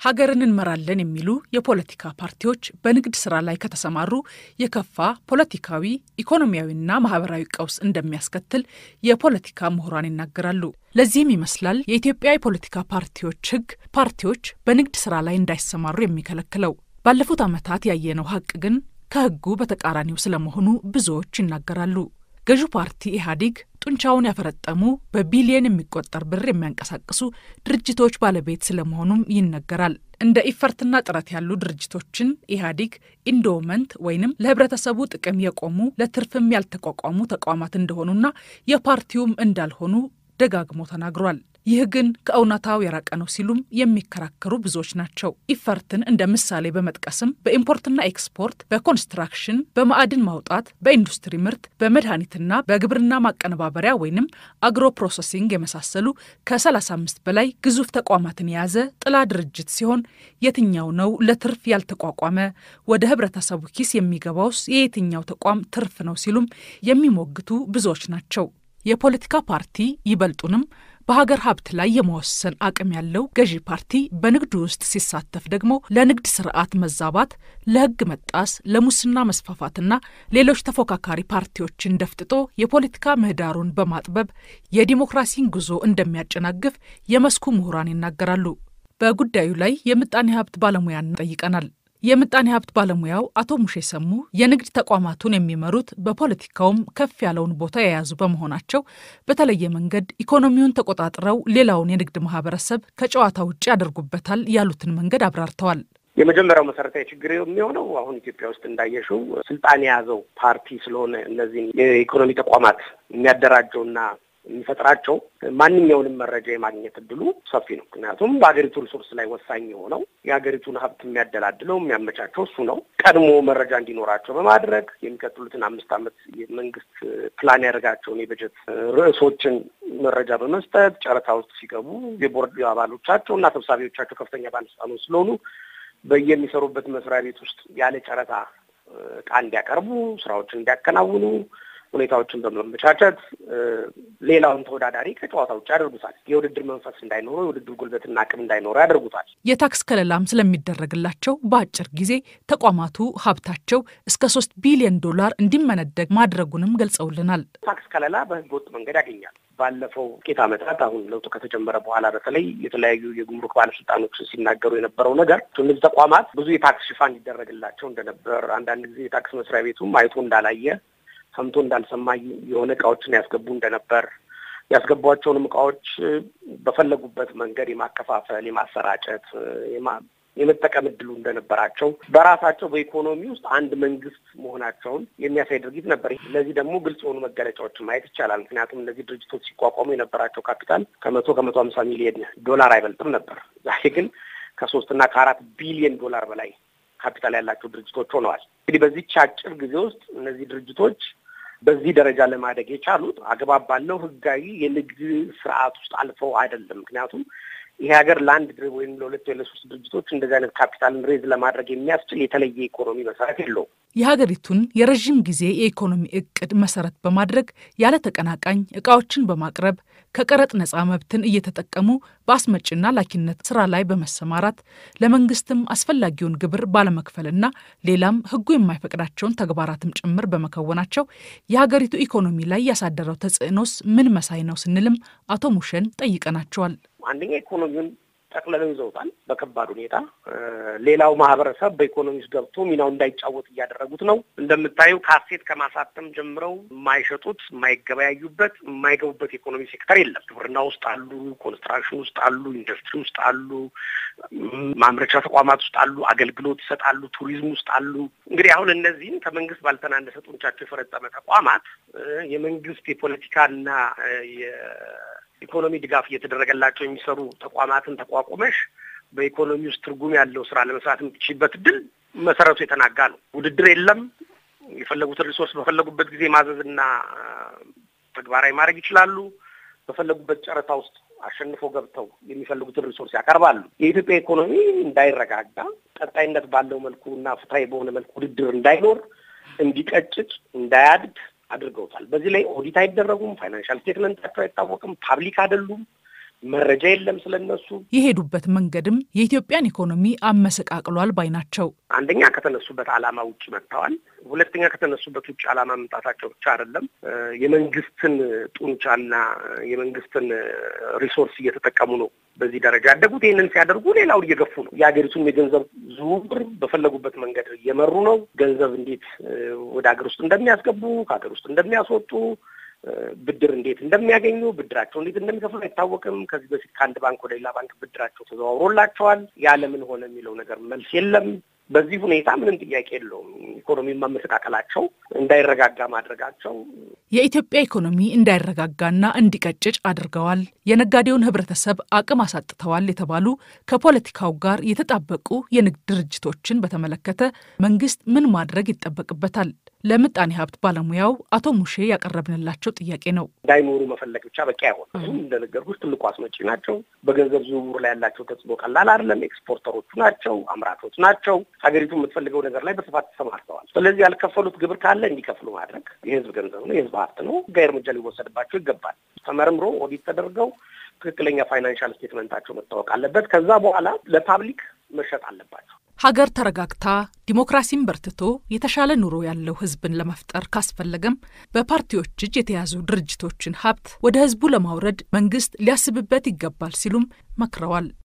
ሀገርን እንመራለን የሚሉ የፖለቲካ ፓርቲዎች በንግድ ስራ ላይ ከተሰማሩ የከፋ ፖለቲካዊ፣ ኢኮኖሚያዊና ማህበራዊ ቀውስ እንደሚያስከትል የፖለቲካ ምሁራን ይናገራሉ። ለዚህም ይመስላል የኢትዮጵያ የፖለቲካ ፓርቲዎች ሕግ ፓርቲዎች በንግድ ስራ ላይ እንዳይሰማሩ የሚከለክለው። ባለፉት ዓመታት ያየነው ሀቅ ግን ከሕጉ በተቃራኒው ስለመሆኑ ብዙዎች ይናገራሉ። ገዢው ፓርቲ ኢህአዴግ ጡንቻውን ያፈረጠሙ በቢሊየን የሚቆጠር ብር የሚያንቀሳቅሱ ድርጅቶች ባለቤት ስለመሆኑም ይነገራል። እንደ ኢፈርትና ጥረት ያሉ ድርጅቶችን ኢህአዴግ ኢንዶመንት ወይንም ለህብረተሰቡ ጥቅም የቆሙ ለትርፍም ያልተቋቋሙ ተቋማት እንደሆኑና የፓርቲውም እንዳልሆኑ ደጋግሞ ተናግሯል። ይህ ግን ከእውነታው የራቀ ነው ሲሉም የሚከራከሩ ብዙዎች ናቸው። ኢፈርትን እንደ ምሳሌ በመጥቀስም በኢምፖርትና ኤክስፖርት፣ በኮንስትራክሽን፣ በማዕድን ማውጣት፣ በኢንዱስትሪ ምርት፣ በመድኃኒትና በግብርና ማቀነባበሪያ ወይንም አግሮ ፕሮሰሲንግ የመሳሰሉ ከ35 በላይ ግዙፍ ተቋማትን የያዘ ጥላ ድርጅት ሲሆን የትኛው ነው ለትርፍ ያልተቋቋመ? ወደ ህብረተሰቡ ኪስ የሚገባውስ የየትኛው ተቋም ትርፍ ነው ሲሉም የሚሞግቱ ብዙዎች ናቸው። የፖለቲካ ፓርቲ ይበልጡንም በሀገር ሀብት ላይ የመወሰን አቅም ያለው ገዢ ፓርቲ በንግዱ ውስጥ ሲሳተፍ ደግሞ ለንግድ ስርዓት መዛባት፣ ለህግ መጣስ፣ ለሙስና መስፋፋትና ሌሎች ተፎካካሪ ፓርቲዎችን ደፍጥጦ የፖለቲካ ምህዳሩን በማጥበብ የዲሞክራሲን ጉዞ እንደሚያጨናግፍ የመስኩ ምሁራን ይናገራሉ። በጉዳዩ ላይ የምጣኔ ሀብት ባለሙያን ጠይቀናል። የምጣኔ ሀብት ባለሙያው አቶ ሙሼ ሰሙ የንግድ ተቋማቱን የሚመሩት በፖለቲካውም ከፍ ያለውን ቦታ የያዙ በመሆናቸው በተለየ መንገድ ኢኮኖሚውን ተቆጣጥረው ሌላውን የንግድ ማህበረሰብ ከጨዋታ ውጭ ያደርጉበታል ያሉትን መንገድ አብራርተዋል። የመጀመሪያው መሰረታዊ ችግር የሚሆነው አሁን ኢትዮጵያ ውስጥ እንዳየሽው ስልጣን የያዘው ፓርቲ ስለሆነ እነዚህን የኢኮኖሚ ተቋማት የሚያደራጀውና የሚፈጥራቸው ማንኛውንም መረጃ የማግኘት እድሉ ሰፊ ነው። ምክንያቱም በሀገሪቱ ሪሶርስ ላይ ወሳኝ የሆነው የሀገሪቱን ሀብት የሚያደላድለው የሚያመቻቸው እሱ ነው። ቀድሞ መረጃ እንዲኖራቸው በማድረግ የሚቀጥሉትን አምስት ዓመት የመንግስት ፕላን ያደርጋቸውን የበጀት ርዕሶችን መረጃ በመስጠት ጨረታ ውስጥ ሲገቡ የቦርድ አባሎቻቸው እና ሰብሳቢዎቻቸው ከፍተኛ ባለስልጣኖች ስለሆኑ በየሚሰሩበት መስሪያ ቤት ውስጥ ያለ ጨረታ እቃ እንዲያቀርቡ፣ ስራዎችን እንዲያከናውኑ ሁኔታዎችን በመመቻቸት ሌላውን ተወዳዳሪ ከጨዋታ ውጭ ያደርጉታል። የውድድር መንፈስ እንዳይኖረው የውድድር ጉልበትና አቅም እንዳይኖረው ያደርጉታል። የታክስ ከለላም ስለሚደረግላቸው በአጭር ጊዜ ተቋማቱ ሀብታቸው እስከ ሶስት ቢሊዮን ዶላር እንዲመነደግ ማድረጉንም ገልጸውልናል። ታክስ ከለላ በህገ ወጥ መንገድ ያገኛል። ባለፈው ጥቂት ዓመታት አሁን ለውጡ ከተጀመረ በኋላ በተለይ የተለያዩ የጉምሩክ ባለስልጣኖች ሲናገሩ የነበረው ነገር እነዚህ ተቋማት ብዙ የታክስ ሽፋን ይደረግላቸው እንደነበር፣ አንዳንድ ጊዜ የታክስ መስሪያ ቤቱም አይቶ እንዳላየ ሰምቶ እንዳልሰማ የሆነ እቃዎችን ያስገቡ እንደነበር ያስገቧቸውንም እቃዎች በፈለጉበት መንገድ የማከፋፈል፣ የማሰራጨት፣ የመጠቀም እድሉ እንደነበራቸው በራሳቸው በኢኮኖሚ ውስጥ አንድ መንግስት መሆናቸውን የሚያሳይ ድርጊት ነበር። ለዚህ ደግሞ ግልጽ የሆኑ መገለጫዎችን ማየት ይቻላል። ምክንያቱም እነዚህ ድርጅቶች ሲቋቋሙ የነበራቸው ካፒታል ከመቶ ከመቶ ሀምሳ ሚሊዮን ዶላር አይበልጥም ነበር። ዛሬ ግን ከሶስት እና ከአራት ቢሊዮን ዶላር በላይ ካፒታል ያላቸው ድርጅቶች ሆነዋል። እንግዲህ በዚች አጭር ጊዜ ውስጥ እነዚህ ድርጅቶች በዚህ ደረጃ ለማደግ የቻሉት አግባብ ባለው ህጋዊ የንግድ ስርዓት ውስጥ አልፈው አይደለም። ምክንያቱም ይሄ ሀገር ለአንድ ወይም ለሁለት ወይ ለሶስት ድርጅቶች እንደዚህ አይነት ካፒታልን ሬዝ ለማድረግ የሚያስችል የተለየ ኢኮኖሚ መሰረት የለውም። የሀገሪቱን የረዥም ጊዜ የኢኮኖሚ እቅድ መሰረት በማድረግ ያለ ተቀናቃኝ እቃዎችን በማቅረብ ከቀረጥ ነፃ መብትን እየተጠቀሙ በአስመጭና ላኪነት ስራ ላይ በመሰማራት ለመንግስትም አስፈላጊውን ግብር ባለመክፈልና ሌላም ህጉ የማይፈቅዳቸውን ተግባራትም ጭምር በመከወናቸው የሀገሪቱ ኢኮኖሚ ላይ ያሳደረው ተጽዕኖስ ምን መሳይ ነው ስንልም አቶ ሙሸን ጠይቀናቸዋል። አንደኛ ኢኮኖሚውን ጠቅልለው ይዘውታል በከባድ ሁኔታ። ሌላው ማህበረሰብ በኢኮኖሚ ውስጥ ገብቶ ሚናው እንዳይጫወት እያደረጉት ነው። እንደምታዩ ካሴት ከማሳተም ጀምረው የማይሸጡት፣ የማይገበያዩበት፣ የማይገቡበት የኢኮኖሚ ሴክተር የለም። ግብርና ውስጥ አሉ፣ ኮንስትራክሽን ውስጥ አሉ፣ ኢንዱስትሪ ውስጥ አሉ፣ ማምረቻ ተቋማት ውስጥ አሉ፣ አገልግሎት ይሰጣሉ፣ ቱሪዝም ውስጥ አሉ። እንግዲህ አሁን እነዚህም ከመንግስት ባልተናነሰ ጡንቻቸው የፈረጠመ ተቋማት የመንግስት የፖለቲካና ኢኮኖሚ ድጋፍ እየተደረገላቸው የሚሰሩ ተቋማትን ተቋቁመሽ በኢኮኖሚ ውስጥ ትርጉም ያለው ስራ ለመስራት የምትችይበት እድል መሰረቱ የተናጋ ነው። ውድድር የለም። የፈለጉትን ሪሶርስ በፈለጉበት ጊዜ ማዘዝና ተግባራዊ ማድረግ ይችላሉ። በፈለጉበት ጨረታ ውስጥ አሸንፎ ገብተው የሚፈልጉትን ሪሶርስ ያቀርባሉ። የኢትዮጵያ ኢኮኖሚ እንዳይረጋጋ ቀጣይነት ባለው መልኩ እና ፍትሐዊ በሆነ መልኩ ውድድር እንዳይኖር፣ እንዲቀጭጭ፣ እንዳያድግ አድርገውታል። በዚህ ላይ ኦዲት አይደረጉም። ፋይናንሻል ስቴትመንታቸው አይታወቅም። ፓብሊክ አይደሉም። መረጃ የለም ስለነሱ። የሄዱበት መንገድም የኢትዮጵያን ኢኮኖሚ አመሰቃቅሏል ባይ ናቸው። አንደኛ ከተነሱበት ዓላማ ውጭ መጥተዋል። ሁለተኛ ከተነሱበት ውጭ ዓላማ መምጣታቸው ብቻ አይደለም፣ የመንግስትን ጡንቻና የመንግስትን ሪሶርስ እየተጠቀሙ ነው በዚህ ደረጃ ያደጉት። ይህንን ሲያደርጉ ሌላውን እየገፉ ነው። የሀገሪቱን የገንዘብ ዝውውር በፈለጉበት መንገድ እየመሩ ነው። ገንዘብ እንዴት ወደ ሀገር ውስጥ እንደሚያስገቡ ከሀገር ውስጥ እንደሚያስወጡ ብድር እንዴት እንደሚያገኙ ብድራቸው እንዴት እንደሚከፍሉ አይታወቅም። ከዚህ በፊት ከአንድ ባንክ ወደ ሌላ ባንክ ብድራቸው ተዘዋውሮላቸዋል። ያለምን ሆነ የሚለው ነገር መልስ የለም። በዚህ ሁኔታ ምንም ጥያቄ የለውም። ኢኮኖሚ ማመሰቃቀላቸው እንዳይረጋጋ ማድረጋቸው የኢትዮጵያ ኢኮኖሚ እንዳይረጋጋና እንዲቀጭጭ አድርገዋል፣ የነጋዴውን ሕብረተሰብ አቅም አሳጥተዋል የተባሉ ከፖለቲካው ጋር የተጣበቁ የንግድ ድርጅቶችን በተመለከተ መንግስት ምን ማድረግ ይጠበቅበታል? ለምጣኔ ሀብት ባለሙያው አቶ ሙሼ ያቀረብንላቸው ጥያቄ ነው። እንዳይኖሩ መፈለግ ብቻ በቂ አይሆንም። እንደነገርኩሽ ትልቁ አስመጪ ናቸው። በገንዘብ ዝውውር ላይ ያላቸው ተጽዕኖ ቀላል አይደለም። ኤክስፖርተሮቹ ናቸው፣ አምራቾች ናቸው። ሀገሪቱ የምትፈልገው ነገር ላይ በስፋት ተሰማርተዋል። ስለዚህ ያልከፈሉት ግብር ካለ እንዲከፍሉ ማድረግ የህዝብ ገንዘብ ነው፣ የህዝብ ሀብት ነው። ህጋዊ እርምጃ ሊወሰድባቸው ይገባል። ተመርምሮ ኦዲት ተደርገው ትክክለኛ ፋይናንሻል ስቴትመንታቸው መታወቅ አለበት። ከዛ በኋላ ለፓብሊክ መሸጥ አለባቸው። ሀገር ተረጋግታ ዲሞክራሲን በርትቶ የተሻለ ኑሮ ያለው ህዝብን ለመፍጠር ካስፈለገም በፓርቲዎች እጅ የተያዙ ድርጅቶችን ሀብት ወደ ህዝቡ ለማውረድ መንግስት ሊያስብበት ይገባል ሲሉም መክረዋል።